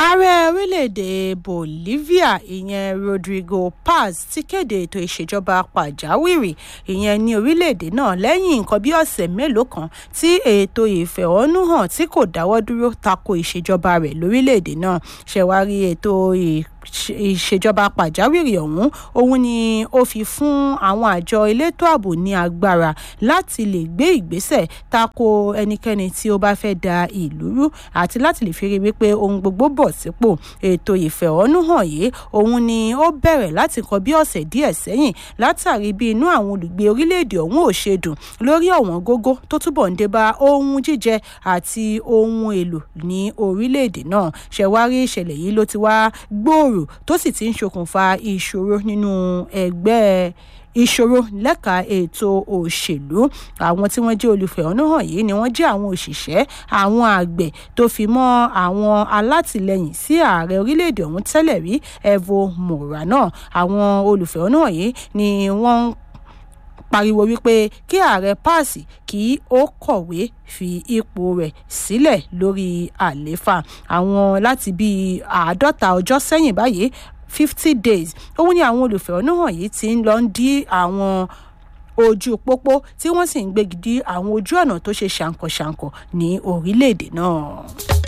ààrẹ orílẹ̀-èdè bolivia ìyẹn rodrigo paz ti kéde ètò ìṣèjọba pàjáwìrì ìyẹn ní orílẹ̀-èdè náà lẹ́yìn nǹkan bí ọ̀sẹ̀ mélòó kan tí ètò ìfẹ̀hónúhàn tí kò dáwọ́ dúró tako ìṣèjọba rẹ̀ lórílẹ̀-èdè náà ṣẹ̀wárí ètò ìṣèjọba pàjáwìrì ọ̀hún òun ni ó fi fún àwọn àjọ elétò ààbò ní agbára láti lè gbé ìgbésẹ̀ tako ẹnikẹ́ni tí ó bá fẹ́ da ìlú rú àti láti lè fi rí wípé ohun gbogbo bọ̀ sípò ètò ìfẹ̀hónúhàn yìí òun ni ó bẹ̀rẹ̀ láti kan bí ọ̀sẹ̀ díẹ̀ sẹ́yìn látàrí bí inú àwọn olùgbé orílẹ̀-èdè ọ̀hún ò ṣe dùn lórí ọ̀wọ́n gógó tó túbọ̀ ń dé bá ohun jíjẹ àti ohun èlò ní orílẹ̀-èdè náà ṣẹ̀wárí ìṣẹ̀lẹ̀ yìí ló ti wá gbòòrò tó sì ti ń ṣokùnfà ìṣòro nínú ẹgbẹ́ ìṣòro lẹ́ka ètò òṣèlú àwọn tí wọ́n jẹ́ olùfẹ̀hónúhàn yìí ni wọ́n jẹ́ àwọn òṣìṣẹ́ àwọn àgbẹ̀ tó fi mọ́ àwọn alátìlẹyìn sí ààrẹ orílẹ̀-èdè ọ̀hún tẹ́lẹ̀ rí evo morano àwọn olùfẹ̀hónúhàn yìí ni wọ́n ń pariwo wípé kí ààrẹ páàsì kí ó kọ̀wé fi ipò rẹ̀ sílẹ̀ lórí àlééfà àwọn láti bíi àádọ́ta ọjọ́ sẹ́yìn báyìí fifty days òun ni àwọn olùfẹ̀hónúhàn yìí ti ń lọ ń dí àwọn ojú pópó tí wọ́n sì ń gbégi dí àwọn ojú ọ̀nà tó ṣe ṣàǹkọ̀ṣàǹkọ̀ ní orílẹ̀-èdè náà.